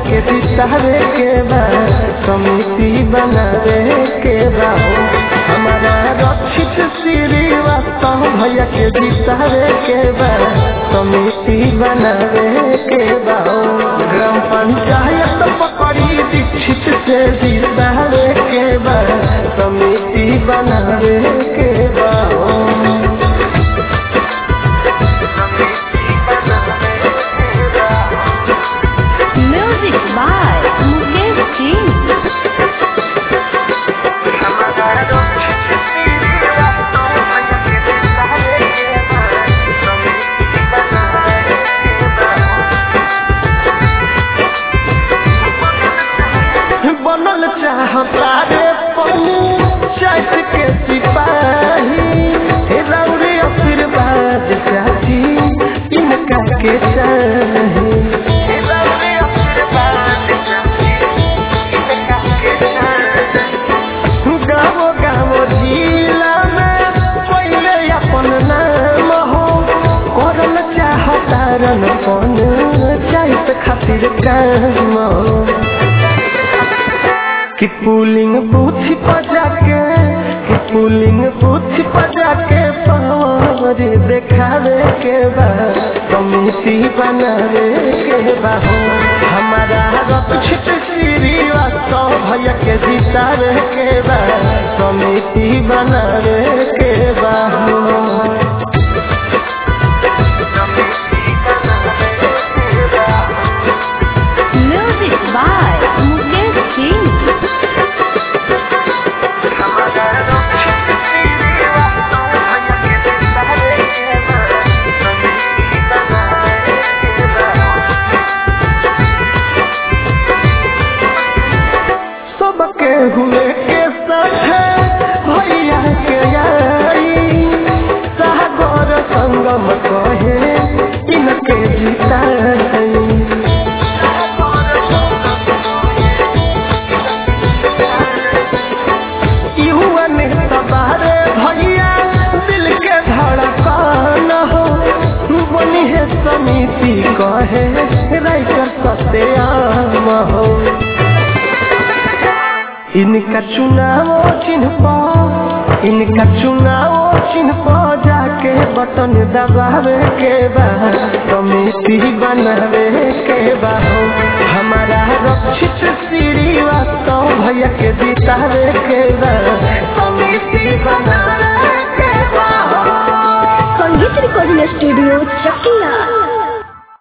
के जितावे के बा समिति बनावे के बा हो हमारा रक्षित श्रीवास्तव भैया के जितावे के बा समिति बनावे के बा हो ग्राम पंचायत पकड़ी दीक्षित से जितावे के बा समिति बनावे के बा हो Music by Mukesh Singh. बनल चाहता रे पंचायत के सिपाही हे रौरे आशीर्वाद चाची इनका के चाही हे रौरे आशीर्वाद चाची इनका के चाही गाँव गाँव जिला में पहले अपन नाम हो करल चाहता रन पंचायत खातिर काम हो कि पुलिंग बूथ बजा के कि पुलिंग बूथ बजा के पावर देखावे के बा कमिटी बनावे के बा हो हमारा रक्षित श्रीवास्तव भैया के जितावे के बा कमिटी बनावे के बा हो Music by Mukesh Singh. सबके हुए के साथ भैया के आई सागर संगम कहे इनके जिताई युवा नेता बारे भैया दिल के धड़कन हो बनी है समिति कहे राइटर सत्याम हो इनका चुनाव चिन्ह पर इनका चुनाव चिन्ह पर जाके बटन दबावे के बा कमेटी बनावे के बा हो हमारा रक्षित श्रीवास्तव भैया के जितावे के बा कमेटी बनावे के बा हो संगीत रिकॉर्डिंग स्टूडियो चक्की